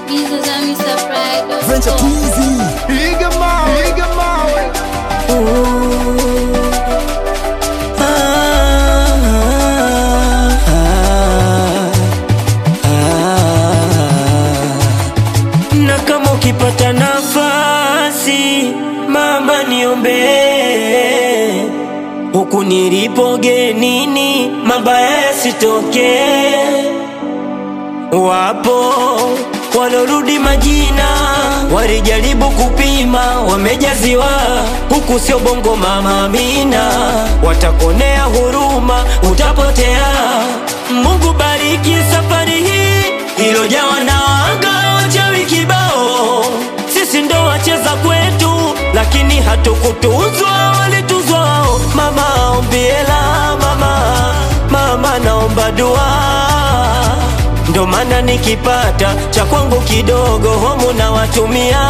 Venture Twizy Piga mawe, piga mawe. na kama ukipata nafasi mama niombee huku nilipo genini mabaya yasitokee wapo walorudi majina walijaribu kupima wamejaziwa huku sio bongo mama amina watakonea huruma utapotea mungu bariki safari hii ilojawa na wanga wachawi kibao sisi ndo wacheza kwetu lakini hatukutuzwa walituzwa wao mama ombiela mama mama naomba dua ndo maana nikipata cha kwangu kidogo homu na watumia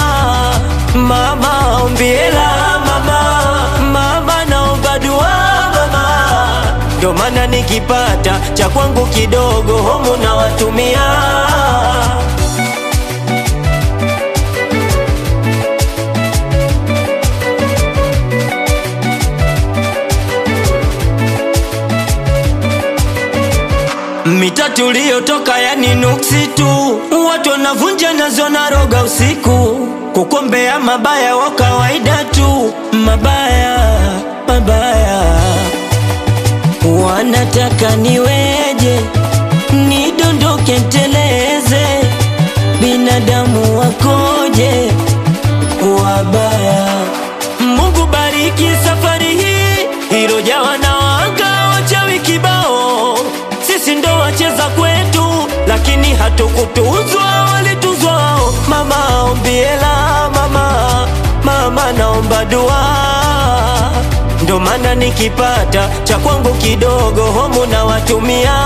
mama ombiela mama mama naomba dua mama ndo maana nikipata cha kwangu kidogo homu na watumia mita tuliyotoka yani nuksi tu watu wanavunja nazo na roga usiku kukombea mabaya wa kawaida tu mabaya mabaya wanataka niweje nidondoke nteleze binadamu wakoje wabaya mungu bariki safari hii ilojawa na wanga wachawi kibao sisi ndo wacheza kwetu lakini hatukutuzwa walituzwa wao mama ombiela mama mama naomba dua ndo maana nikipata cha kwangu kidogo homu na watumia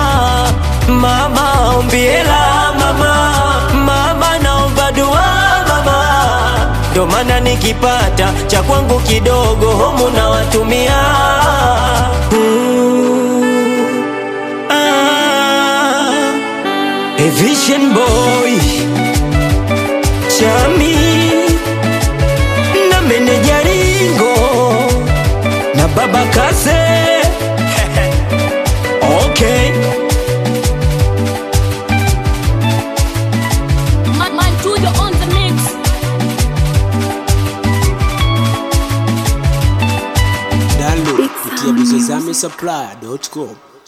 mama ombiela mama mama naomba dua mama ndo maana nikipata cha kwangu kidogo homu na watumia mm. ah. A vision boy chami na meneja ringo na baba kase okay Man, man, Tujo on the mix. Download kupitia bizozame supply.com